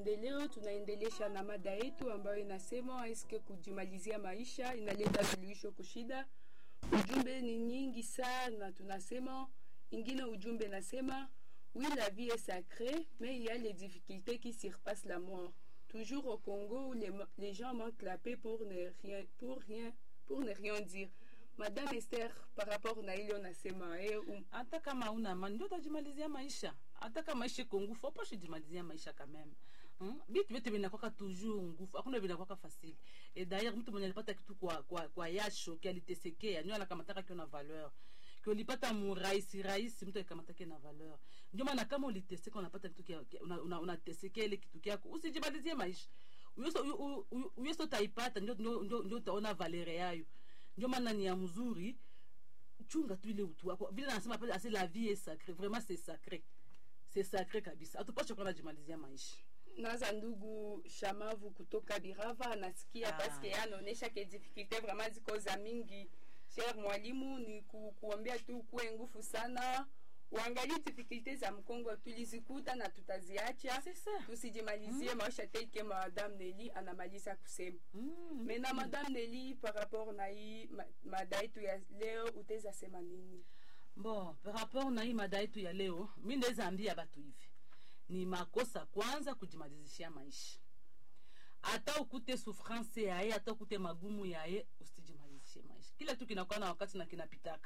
Leo tunaendelesha na mada yetu ambayo inasema eske kujimalizia maisha inaleta suluhisho kushida. Ujumbe ni nyingi sana, tunasema ingine ujumbe nasema oui la vie est sacrée mais il y a les difficultés qui surpassent la mort. Toujours au Congo où les, les gens manquent la paix pour ne rien pour rien pour ne rien dire. Madame Esther, par rapport na ile unasema eh, um, hata kama una amani ndio utajimalizia maisha hata kama maisha iko ngufu apashi jimalizia maisha kameme hmm? bitu vyote vinakwaka toujours ngufu hakuna vinakwaka fasili et d'ailleurs mtu mwenye alipata kitu kwa, kwa, kwa yasho kialitesekea ndio anakamataka kio na valeur kiolipata murahisi rahisi mtu akikamatake na valeur ndio maana kama uliteseka unapata kitu kia, kia, una, una, unatesekea ile kitu kyako usijimalizie maisha uyoso utaipata ndio, ndio, ndio, ndio utaona valere yayo ndio maana ni ya mzuri chunga tu ile utu wako vile nasema pale ase la vie est sacrée vraiment c'est sacré c'est sacré kabisa hatupashe kuwa najimalizia maisha naza ndugu Shamavu kutoka Birava anasikia Ah. paske anaonesha ke difficulte vraiment ziko za mingi. Cher mwalimu, ni ku, kuombea tu kuwe nguvu sana, uangalie difficulte za Mkongo tulizikuta na tutaziacha, C'est ça. tusijimalizie maisha teke Madame Nelly anamaliza kusema. mm. Mais na Madame Nelly par rapport na hii ma- mada yetu ya leo utaweza sema nini? bon par rapport na hii mada yetu ya leo mi ndaweza ambia batu hivi ni makosa kwanza kujimalizishia maisha hata ukute souffrance yaye hata ukute magumu yaye usijimalizishie maisha kila kitu kinakuwa na wakati na kinapitaka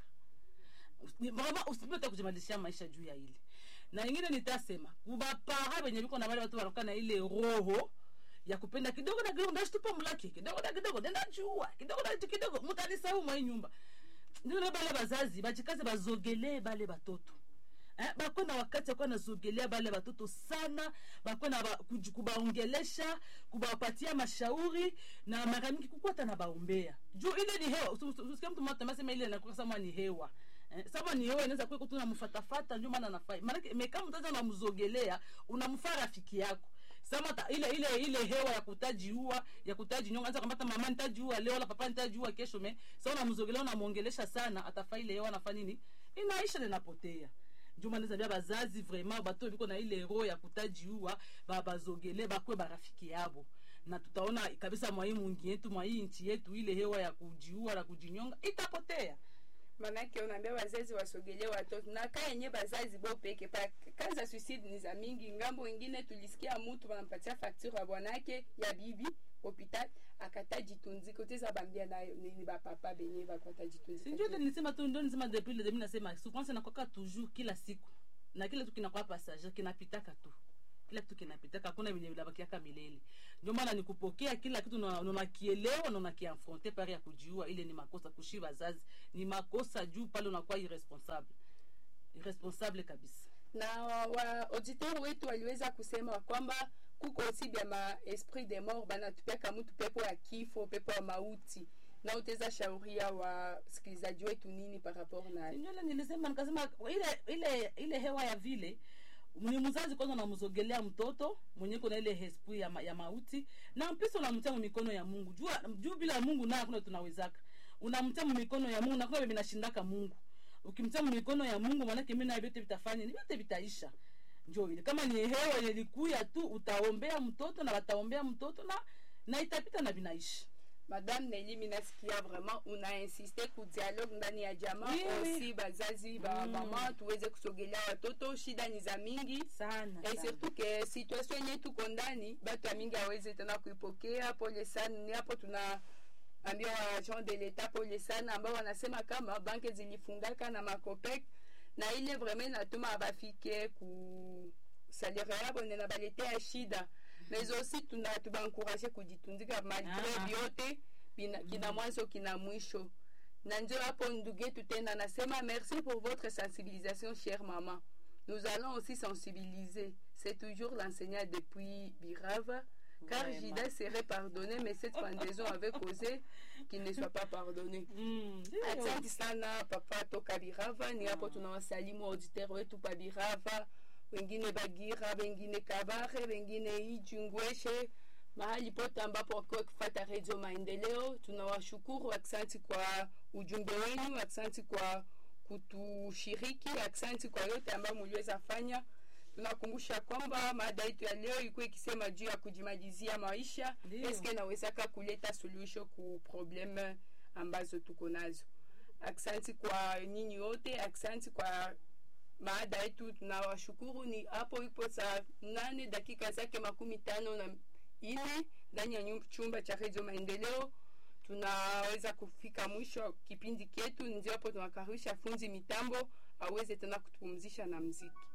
Ni- vraiment usipete kujimalizishia maisha juu ya ile na ingine nitasema kubapara benye biko na wale watu wanakuwa na ile roho ya kupenda kidogo na kidogo ndashtupa mlaki kidogo na kidogo nenda jua kidogo na kitu kidogo mutanisahau mwa hii nyumba ndio bale bazazi bajikaze bazogelee bale batoto eh, bakwe na wakati akuwa nazogelea bale batoto sana bakwe na ba, kuji- kubaongelesha kubapatia mashauri na mara mingi kukwata na baombea juu ile ni hewa Usi- usi- usikie mtu mmoja amasema ile inakuwa sama ni hewa eh, sama ni hewa inaweza kuwa tu namfatafata ndio maana nafai maana mekama mtaza unamzogelea unamfaa rafiki yako sama ta, ile ile ile hewa ya kutajiua ya kutajinyonga anza kwamba mama nitajiua leo la papa nitajiua kesho me sasa unamzogelea unamuongelesha sana atafaa ile hewa anafanya nini inaisha na inapotea ndio maana zabia bazazi vraiment bato biko na ile roho ya kutajiua ba bazogele bakwe barafiki yabo na tutaona kabisa mwa hii mungi yetu mwa hii nchi yetu ile hewa ya kujiua na kujinyonga itapotea manake unaambia wazazi wasogelee watoto na kaa yenye bazazi bo peke pa kazi za suicide ni za mingi ngambo ingine tulisikia mtu wanampatia facture ya bwanake ya bibi hopital akata jitunzika uteza bambia nayo nini bapapa benye bakwata sinjo jitunzika ile nisema tu ndio nisema depuis le début nasema souffrance inakwaka toujours kila siku na kila kitu kinakuwa passager kinapitaka tu kila kitu kinapitaka hakuna vyenye vinabakiaka milele ndio maana ni kupokea kila kitu na na unakielewa na unakiafronte pare ya kujiua ile ni makosa kushi wazazi ni makosa juu pale unakuwa irresponsable irresponsable kabisa na wa, wa auditeur wetu waliweza kusema kwamba kuko osi bya ma esprit de mort banatupiaka mtu pepo ya kifo pepo ya mauti na uteza shauria wasikilizaji wetu nini par rapport na Sinjole nilisema nikasema ile ile ile hewa ya vile ni mzazi kwanza unamzogelea mtoto mwenye kuna ile esprit ya, ma, ya mauti na mpisa unamtia mu mikono ya Mungu juu juu bila Mungu na hakuna tunawezaka unamtia mu mikono ya Mungu na kuna vinashindaka Mungu ukimtia mu mikono ya Mungu maana mimi na vyote vitafanya ni vyote vitaisha njoo ile kama ni hewa ile ilikuya tu utaombea mtoto na wataombea mtoto na na itapita na vinaisha madame Nelly minasikia vraiment una insiste ku dialogue ndani ya jamaa Oui, oui. osi bazazi ba Mm. mama tuweze kusogelea watoto shida ni za mingi sana, et sana. surtout ke situation yenye tuko ndani batu ya mingi aweze tena kuipokea pole sana ni hapo tuna ambia wa agent de l'etat pole sana ambao wanasema kama banke zilifungaka na makopek na ile vraiment inatuma abafike ku salaire yabo nena baletea shida mais aussi tuna tubaencourage kujitunzika malgré Ah. vyote bina- kina mwanzo kina mwisho na ndio hapo ndugu yetu tena anasema merci pour votre sensibilisation chère maman nous allons aussi sensibiliser c'est toujours l'enseignant depuis Birava car Vraiment. Jida serait pardonné mais cette pendaison avait causé qu'il ne soit pas pardonné Mm, ndio. asante sana papa toka birava ni hapo tunawasalimu auditeur wetu pa birava wengine bagira wengine kabare wengine ijungweshe mahali pote ambapo wakiwa kufata redio maendeleo tunawashukuru aksanti kwa ujumbe wenu aksanti kwa kutushiriki aksanti kwa yote ambayo muliweza fanya tunakumbusha kwamba mada yetu ya leo ilikuwa ikisema juu ya kujimalizia maisha Ndio. eske nawezaka kuleta suluhisho ku probleme ambazo tuko nazo aksanti kwa nyinyi wote aksanti kwa maada yetu tunawashukuru ni hapo ipo saa nane dakika zake makumi tano na ine ndani ya nyum- chumba cha redio maendeleo tunaweza kufika mwisho wa kipindi chetu ndio hapo tunakaribisha funzi mitambo aweze tena kutupumzisha na mziki